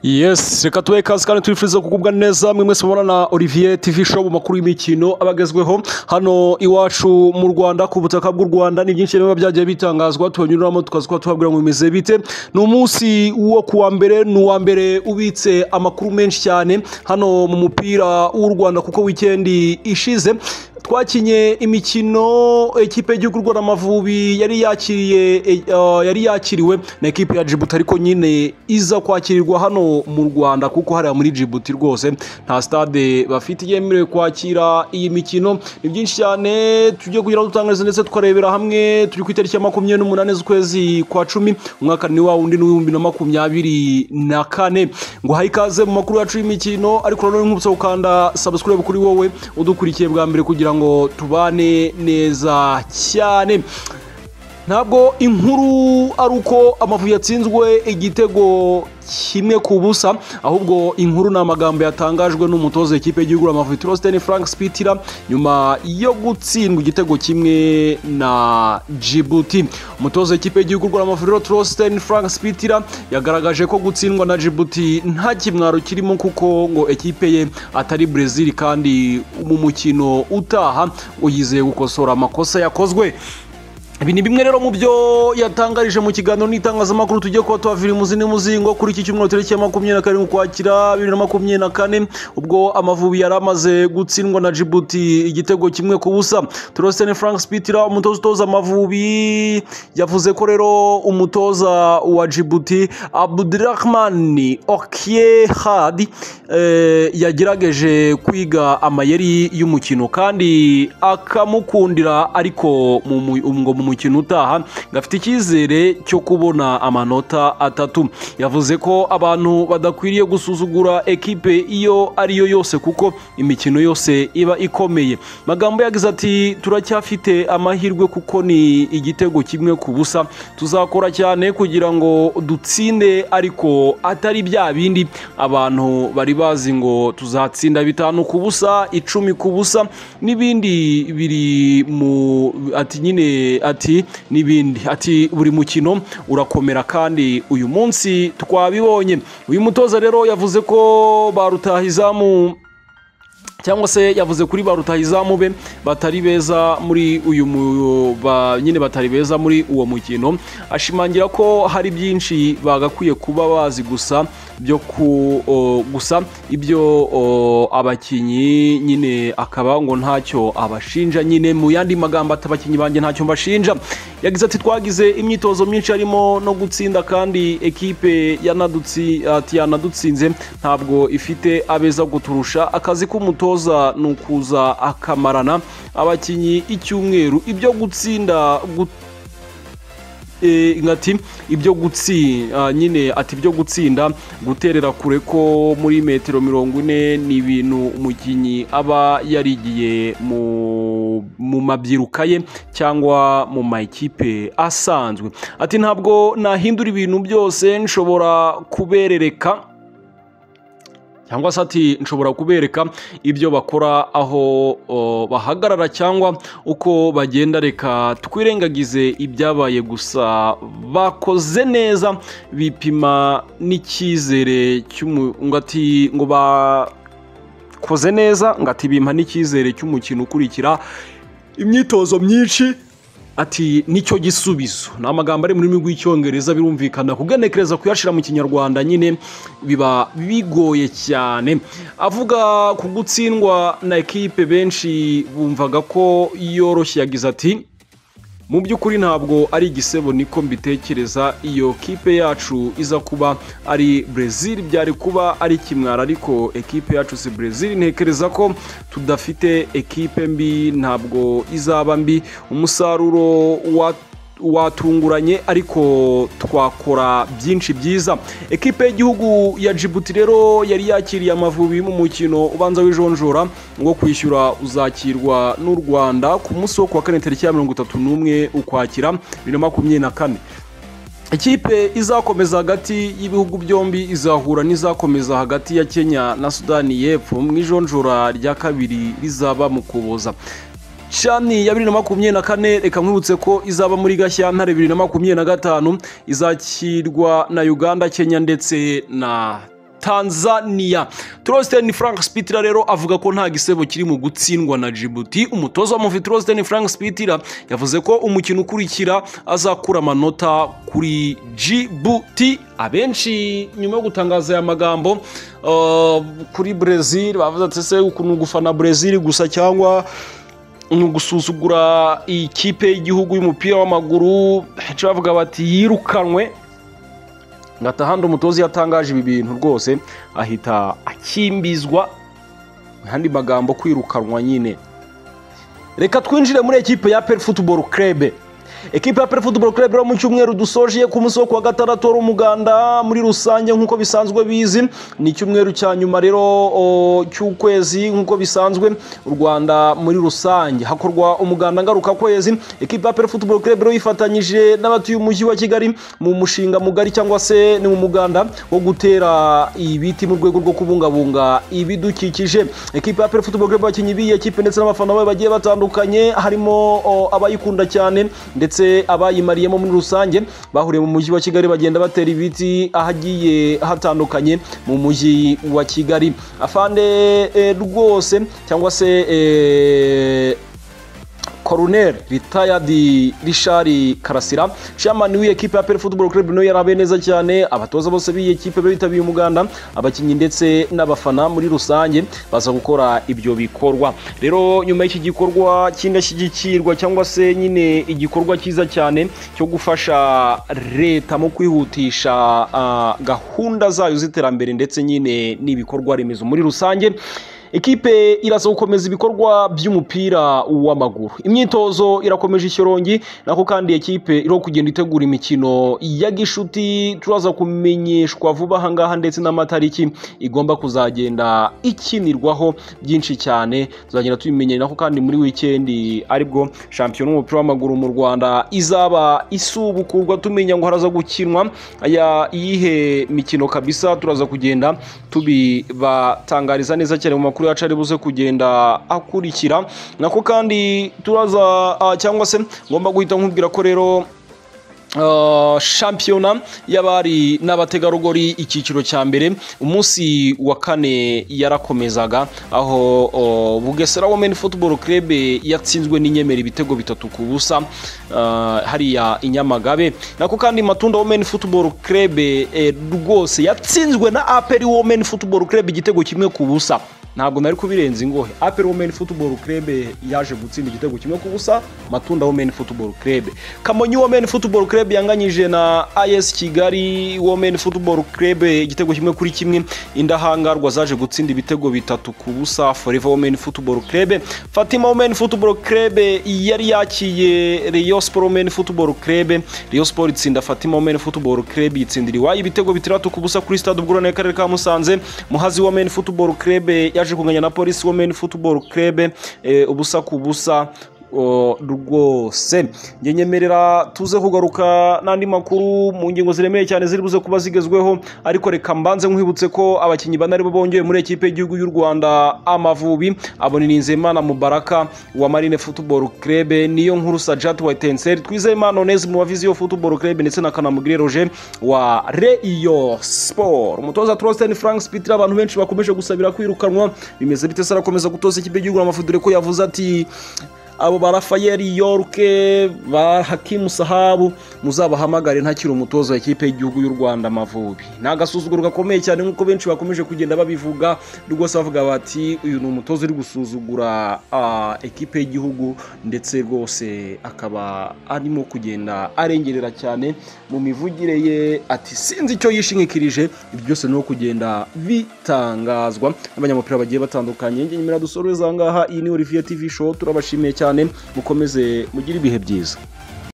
yesi reka tubahe ikaze kandi tubifuriza kugubwa neza mwe mwese mubona na olivier tv show mu makuru y'imikino aba agezweho hano iwacu mu rwanda ku butaka bw'u rwanda ni byinshi biba byagiye bitangazwa tubanyuramo tukaza kuba tubabwira ngo bimeze bite ni umunsi wo ku wa mbere ni uwa mbere ubitse amakuru menshi cyane hano mu mupira w'u rwanda kuko wikendi ishize twakinye imikino ekipe y'igihugu rwanda amavubi yari yakiriye eh, yari yakiriwe na ekipe ya jibuti ariko nyine iza kwakirirwa hano mu rwanda kuko hariya muri jibuti rwose nta stade bafite yemerewe kwakira iyi mikino ni byinshi cyane tugiye kugira ngo dutangarize ndetse tukarebera hamwe turi ku itariki ya makumyabiri n'umunani z'ukwezi kwa cumi umwaka ni wa wundi n'uw'ibihumbi na makumyabiri na kane ngo haye ikaze mu makuru yacu y'imikino ariko nanone nk'ubutsa gukanda sabusikurayibu kuri wowe udukurikiye bwa mbere kugira ngo tubane neza cyane ntabwo inkuru ari uko amavubi yatsinzwe igitego kimwe ku busa ahubwo inkuru ni amagambo yatangajwe n'umutoza w'ikipe y'igihugu amavubi turositeni frank spitira nyuma yo gutsindwa igitego kimwe na jibuti umutoza w'ikipe y'igihugu amavubi turositeni frank spitira yagaragaje ko gutsindwa na jibuti nta kimwaro kirimo kuko ngo ekipe ye atari brezil kandi mu mukino utaha ngo yizeye gukosora amakosa yakozwe ibi ni bimwe rero mu byo yatangarije mu kiganiro n'itangazamakuru tugiye kuba tuhavira imuzi n'umuzingo kuri iki cyumweru tariki ya makumyabiri na karindwi ukwakira bibiri na makumyabiri na kane ubwo amavubi yari amaze gutsindwa na jibuti igitego kimwe ku busa turositeni frank spitira umutoza utoza amavubi yavuze ko rero umutoza wa jibuti abudurahmani okie hadi eh, yagerageje kwiga amayeri y'umukino kandi akamukundira ariko mu mu- ngo mu mukino utaha gafite icyizere cyo kubona amanota atatu yavuze ko abantu badakwiriye gusuzugura ekipe iyo ariyo yose kuko imikino yose iba ikomeye magambo yagize ati turacyafite amahirwe kuko ni igitego kimwe ku busa tuzakora cyane kugira ngo dutsinde ariko atari bya bindi abantu bari bazi ngo tuzatsinda bitanu ku busa icumi ku busa n'ibindi biri mu ati nyine ati n'ibindi ati buri mukino urakomera kandi uyu munsi twabibonye uyu mutoza rero yavuze ko ba rutahizamu cyangwa se yavuze kuri ba rutahizamu be batari beza muri uyu mu- ba- nyine batari beza muri uwo mukino ashimangira ko hari byinshi bagakwiye kuba bazi gusa byo ku o, gusa ibyo o, abakinnyi nyine akaba ngo ntacyo abashinja nyine mu yandi magambo ati abakinnyi banjye ntacyo mbashinja yagize ati twagize imyitozo myinshi harimo no gutsinda kandi ekipe yanadutsi ati yanadutsinze ntabwo ifite abeza guturusha akazi k'umutoza ni ukuza akamarana abakinnyi icyumweru ibyo gutsinda gut Eh, ngati ibyo gutsi ah, nyine ati ibyo gutsinda guterera kure ko muri metero mirongo ine ni ibintu umukinnyi aba yarigiye mu mu mabyiruka ye cyangwa mu makipe asanzwe ati ntabwo nahindura ibintu byose nshobora kuberereka cyangwa se ati nshobora kubereka ibyo bakora aho o, bahagarara cyangwa uko bagenda reka twirengagize ibyabaye gusa bakoze neza bipima n'icyizere cy'umu ngo ati ngo bakoze neza ngo ati bimpa n'icyizere cy'umukino ukurikira imyitozo myinshi ati nicyo gisubizo ni amagambo ari mu rurimi rw'icyongereza birumvikana kugenekereza kuyashyira mu kinyarwanda nyine biba bigoye cyane avuga ku gutsindwa na ekipe benshi bumvaga ko yoroshye yagize ati mu by'ukuri ntabwo ari igisebo niko mbitekereza iyo kipe yacu iza kuba ari brezil byari kuba ari kimwara ariko ekipe yacu si brezil ntekereza ko tudafite ekipe mbi ntabwo izaba mbi umusaruro wa watunguranye ariko twakora byinshi byiza ekipe y'igihugu ya jibuti rero yari yakiriye amavubi mu mukino ubanza w'ijonjora wo kwishyura uzakirwa n'u rwanda ku munsi wo ku wa kane tariki ya mirongo itatu n'umwe ukwakira bibiri na makumyabiri na kane ikipe izakomeza hagati y'ibihugu byombi izahura n'izakomeza hagati ya kenya na sudani y'epfo mu ijonjora rya kabiri rizaba mu kuboza shani ya bibiri na makumyabiri na kane reka nkwibutse ko izaba muri gashyantare bibiri na makumyabiri na gatanu izakirwa na uganda kenya ndetse na tanzania turositeni frank spitira rero avuga ko nta gisebo kiri mu gutsindwa na jibuti umutoza wa muvi turositeni frank spitira yavuze ko umukino ukurikira azakura amanota kuri jibuti abenshi nyuma yo gutangaza aya magambo uh, kuri brezil bavuze ati ese ukuntu gufana brezil gusa cyangwa ni ugusuzugura ikipe y'igihugu y'umupira w'amaguru benshi bavuga bati yirukanwe handi umutoza iyo atangaje ibi bintu rwose ahita akimbizwa ahandi magambo kwirukanwa nyine reka twinjire muri ekipe ya peri futuboro kerebe ekipa ya peri futuboro kerebe mu cyumweru dusoje ku munsi wo kuwa gatandatu wari umuganda muri rusange nk'uko bisanzwe bizi ni icyumweru cya nyuma rero o, cy'ukwezi nk'uko bisanzwe u rwanda muri rusange hakorwa umuganda ngarukakwezi ekipa ya peri futuboro kerebe rero yifatanyije n'abatuye umujyi wa kigali mu mushinga mugari cyangwa se ni mu muganda wo gutera ibiti mu rwego rwo kubungabunga ibidukikije ekipa ya peri futuboro kerebe abakinnyi b'iyi ekipe ndetse n'abafana bayo bagiye batandukanye harimo o, abayikunda cyane ndetse ndetse abayimariyemo muri rusange bahuriye mu mujyi wa kigali bagenda batera ibiti ahagiye hatandukanye mu mujyi wa kigali afande eh, rwose cyangwa se eh, Colonel retired Richard Karasira chairman w'iyi ekipe ya Pele Football Club nawe yarabaye neza cyane abatoza bose b'iyi ekipe bitabiriye umuganda abakinnyi ndetse n'abafana muri rusange baza gukora ibyo bikorwa rero nyuma y'iki gikorwa cy'indashyigikirwa cyangwa se nyine igikorwa cyiza cyane cyo gufasha leta mu kwihutisha uh, gahunda zayo z'iterambere ndetse nyine n'ibikorwa remezo muri rusange ekipe iraza gukomeza ibikorwa by'umupira w'amaguru imyitozo irakomeje ishyorongi nako kandi ekipe iriho kugenda itegura imikino ya gishuti turaza kumenyeshwa vuba ahangaha ndetse n'amatariki igomba kuzagenda ikinirwaho byinshi cyane tuzagenda tubimenyera nako kandi muri wikendi aribwo shampiyona y'umupira w'amaguru mu rwanda izaba isubukurwa tumenya ngo haraza gukinwa aya iyihe mikino kabisa turaza kugenda tubibatangariza neza cyane mu makuru makuru yacu ari buze kugenda akurikira nako kandi turaza uh, cyangwa se ngomba guhita nkubwira ko rero Uh, shampiyona y'abari n'abategarugori icyiciro cya mbere umunsi wa kane yarakomezaga aho uh, bugesera women football club yatsinzwe n'inyemera ibitego bitatu ku busa uh, hariya inyamagabe nako kandi matunda women football club rwose eh, yatsinzwe na aperi women football club igitego kimwe ku busa ntabwo nari kubirenza ingohe aperi womeni futuboro kerebe yaje gutsinda igitego kimwe ku busa matunda womeni futuboro kerebe kamonyi womeni futuboro kerebe yanganyije na ayesi kigali womeni futuboro kerebe igitego kimwe kuri kimwe indahangarwa zaje gutsinda ibitego bitatu ku busa foreva womeni futuboro kerebe fatima womeni futuboro kerebe yari yakiye riyo siporo womeni futuboro kerebe riyo siporo itsinda fatima womeni futuboro kerebe itsindira iwayo ibitego bitandatu ku busa kuri sitade ubwurane y'akarere ka musanze muhazi womeni futuboro kerebe yaje yaje kunganya na polisi women football club eh, ubusa ku busa rwose njye nyemerera tuze kugaruka n'andi makuru mu ngingo ziremereye cyane ziri buze kuba zigezweho ariko reka mbanze nkwibutse ko abakinnyi bane aribo bongeye muri ekipe y'igihugu y'u rwanda amavubi abona nizeyimana mubaraka wa marine football club niyo nkuru sajat wa etenseri twizeyimana oneze mu baviziyo football club ndetse na kanamugire roje wa reiyo sport umutoza trositen frank spitira abantu benshi bakomeje gusabira kwirukanwa bimeze bite se arakomeza gutoza ikipe y'igihugu amafu dore ko yavuze ati abo ba rafayeli yorke ba hakimu sahabu muzabahamagare ntakiri umutoza wa ekipe y'igihugu y'u rwanda amavubi ni agasuzuguro gakomeye cyane nk'uko benshi bakomeje kugenda babivuga rwose bavuga bati uyu ni umutoza uri gusuzugura ekipe y'igihugu ndetse rwose akaba arimo kugenda arengerera cyane mu mivugire ye ati sinzi icyo yishingikirije ibyo byose ni kugenda bitangazwa n'abanyamupira bagiye batandukanye nyemera dusoreze aha ngaha iyi ni olivier tv show turabashimiye cyane cyane mukomeze mugire ibihe byiza